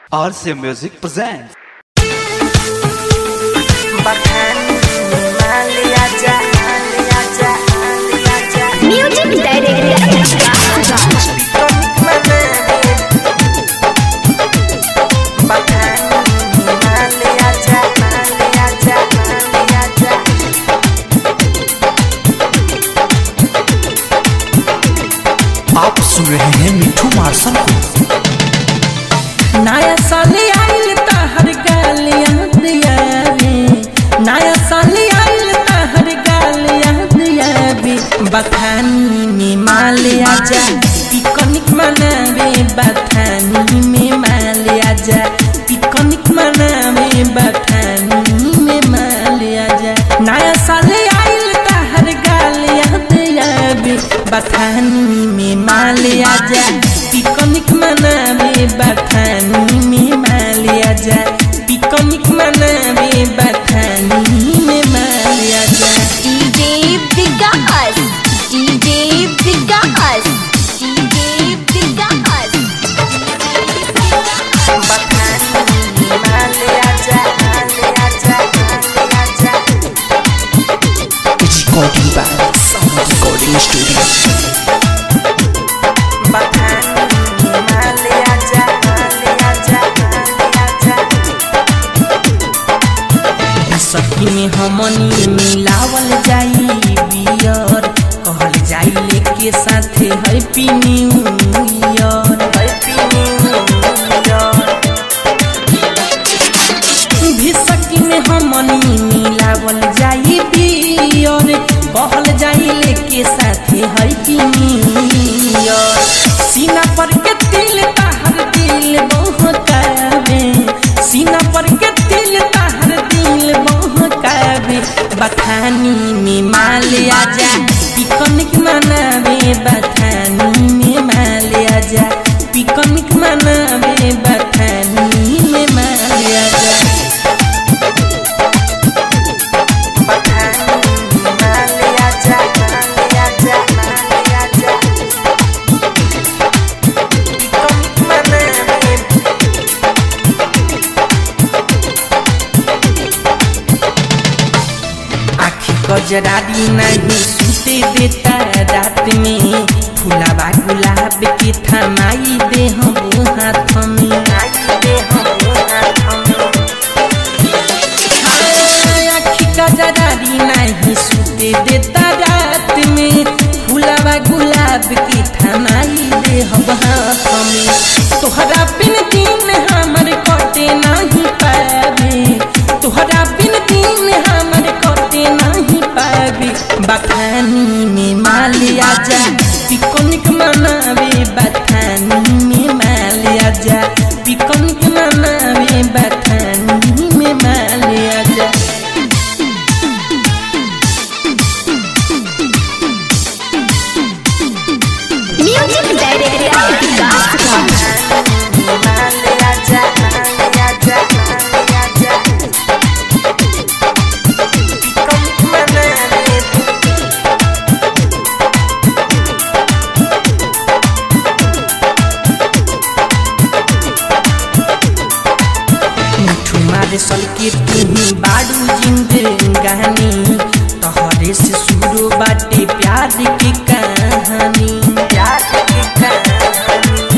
RCA Music presents. Music director आप सुन रहे हैं मिठू मार्शल को नया साल आइल तहर गालियां दिया रे नया साल आइल तहर गालियां दिया रे बथानी में माल आजा पिकनिक मनावे बथानी में माल आजा पिकनिक मनावे बथानी में माल आजा नया साल आइल तहर गालियां दिया रे बथानी में माल आजा पिकनिक मनावे बथानी में माल आजा पिकनिक मनावे बथानी में माल आजा DJ Vikas DJ Vikas DJ Vikas recording by sound recording studio सखी में हमनी मिलावल जाई बियर कहल जाई लेके साथे happy new year happy new year भी सखी में हमनी मिलावल जाई बियर कहल जाई लेके साथे हैप्पी न्यू ईयर सीना पर के तिल ताहर दिल बहकावे सीना पर के तिल ताहर दिल बहकावे बथानी में माल आजा पिकनिक मनावे बथानी में माल आजा पिकनिक मनावे बथानी में माल आजा आखी गजरारी नहीं सुते देता रात में फुलावा गुलाब के थमाई दे हम हाथ में हाँ, आखी गजरारी नहीं सुते देता रात में फुलावा गुलाब के थमाई दे हम हाथ में तोहरा बिन दिन हमर कटे नहीं पावे तोहरा बिन दिन हमर कटे नहीं पावे बथानी में माल आजा पिकनिक मनावे बथानी में माल आजा पिकनिक मनावे बथानी में माल आजा म्यूजिक डायरेक्टर विकास मिठू मारे सल के तुम्ही बाड़ू जिंदगानी तोहरे से शुरू बाटे प्यार की कहानी प्यार की कहानी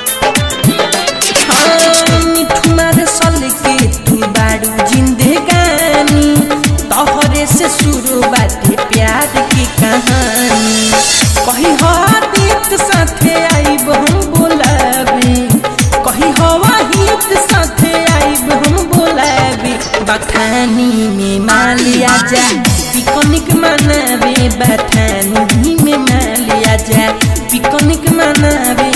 हाँ, मिठू मारे सल के तू बाड़ू जिंदगानी तोहरे से शुरू बाटे प्यार की कहानी कही हो दीत साथे आइब हम बोलाबे कही हवा हित साथे आइब हम बोलाबे बथानी में माल आजा पिकनिक मनावे बथानी में माल आजा पिकनिक मनावे